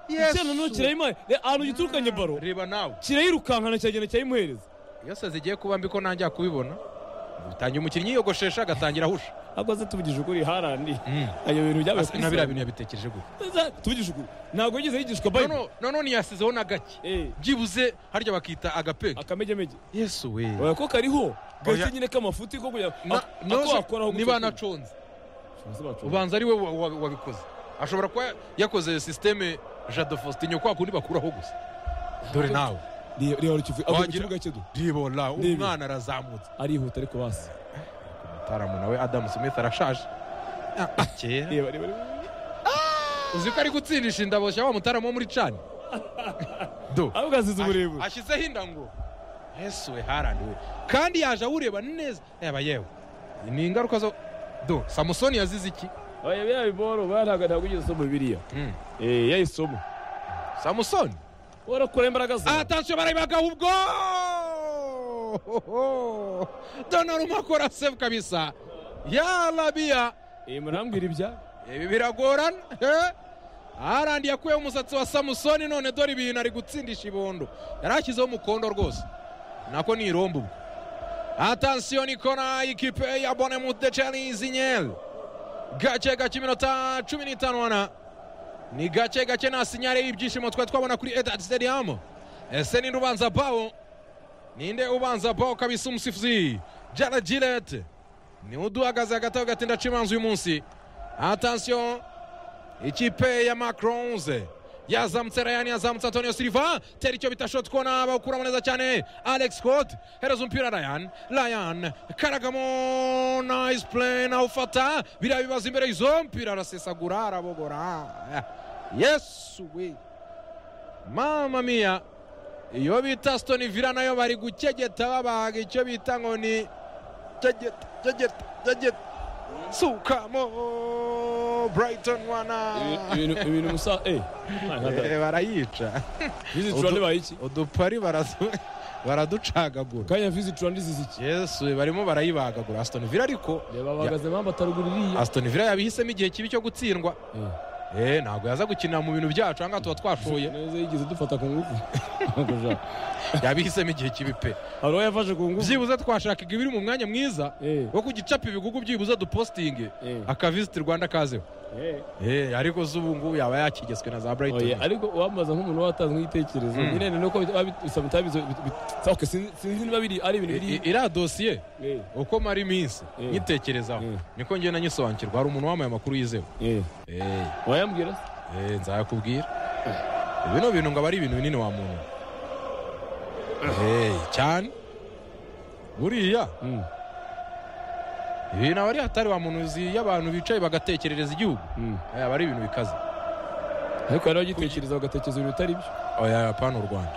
Yesu. icyana kirayima ahantu gituruka baro reba nawe kirayirukankana kiragenda kirayimuhereza iyo sazi igiye kuba mbi ko nanjye yakubibona utangira umukinnyi yiyogoshesha agatangira ahusha ntabwo aza tuvugije ukuri harandi Mm. ayo bintu byabaye Asa na biriya bintu yabitekereje gutya Aza, tuvugije ukuri ntabwo yigeze yigishwa bayibuli Noneho- noneho ntiyasizeho na gake Eh, byibuze harya bakita agapeke akamegemege yesu we oya ko kariho Oya. gake nyine k'amafuti ko kugira Na- ako noza- wakoraho gutyo niba kuri. anaconze Abasore bacu. ubanza ari we wa- wa- wabikoze ashobora kuba yakoze sisiteme jado faustin kwa kundi bakuraho gusa dore nawe Reba- reba rukivu agwa mu Wagira- kibuga cye du ribora Nibi. umwana arazamutse arihuta ariko basi umutaramu nawe adamu smith arashaje kera reba reba reba uzi ko ari gutsindisha indaboshya wa mutaramu wo muri cani do ahubwo azize uburebure ashyizeho indango yesu we haraniwe kandi yaje awureba neza yaba yewe ni ingaruka zo do samusoni yazize iki oya biriya biboro buriya ntabwo ntabwo ugeze usoma biriya Mm. eh yayisoma samusoni warakora imbaraga zawe atasiyo barabagaho ubwo donaruma akora sefu kabisa ya rabiya Eh, murambwira ibya ibi biragorana eh? arandi yakuyeho umusatsi wa samusoni none dore ibintu ari gutsindisha ibondo yari ashyizeho umukondo rwose nako ni irombo ubwo atansiyo nikona ikipe ya bonemude cani zinyeri gake gake iminota cumi n'itanu wana ni gake gake nta sinyare y'ibyishimo twari twabona kuri edad stadium ese ninde ubanza bawo ninde ubanza bawo kabisa umusifuzi jana girete ni uduhagaze hagati aho gatinda cimanza uyu munsi atansiyo ikipe ya macronze yazamutse rayani yazamutse antonio silva tera icyo bita shoti kona bawukuramo neza cyane alex scott hereza umupira ryan ryan karagamo nice play nawufata biriya bibazo imbere y'izo mpira arasesagura arabogora yesu we mama mia iyo bita stoni vila nayo bari gukegeta babaga icyo bita ngo ni kegeta kegeta kegeta sukamo brighton wana Ibintu- ibintu ibintu musa eh Eh, barayica visit Udu- rwanda bayiki udupari barazu- baraducagagura kanya visit rwanda izize iki yesu barimo barayibagagura asitoni vila ariko reba bahagaze mpamvu atarugura iriya asitoni vila yabihisemo igihe kibi cyo gutsindwa Eh. Eh, ntabwo yaza gukinira mu bintu byacu aha ngaha tuba twashoye neza yigeze dufata ku ngufu Ntabwo ja. yabihisemo igihe kibi pe hari uwo yafashe ku ngufu byibuze twashakaga ibiri mu mwanya mwiza Eh, wo kugicapa ibigugu byibuze dupositinge eh, akavisiti rwanda kazeho eh. Eh, ariko se ubu ngubu yaba yakigezwe na za Oya, burayitoni ariko wamaza nk'umuntu watanze nk'igitekerezo Mm. nyine nuko bisaba bitabizo sinzi niba biri ari ibintu biri I- i- iriya dosiye Eh, uko mara iminsi Eh. nyitekerezaho Eh. niko ngiye nanyisobanukirwa hari umuntu wambaye amakuru yizewe eh. Eh, wayambwira se eh, nzayakubwira bino bintu ngo aba ari ibintu binini wa muntu Eh, cyane buriya Mm, ibintu aba ari hatari wa muntu uzi iyo abantu bicaye bagatekerereza igihugu mm. Eh, aba ari ibintu bikaze ariko hari abagitekereza bagatekereza ibintu bitari byo oya apana u rwanda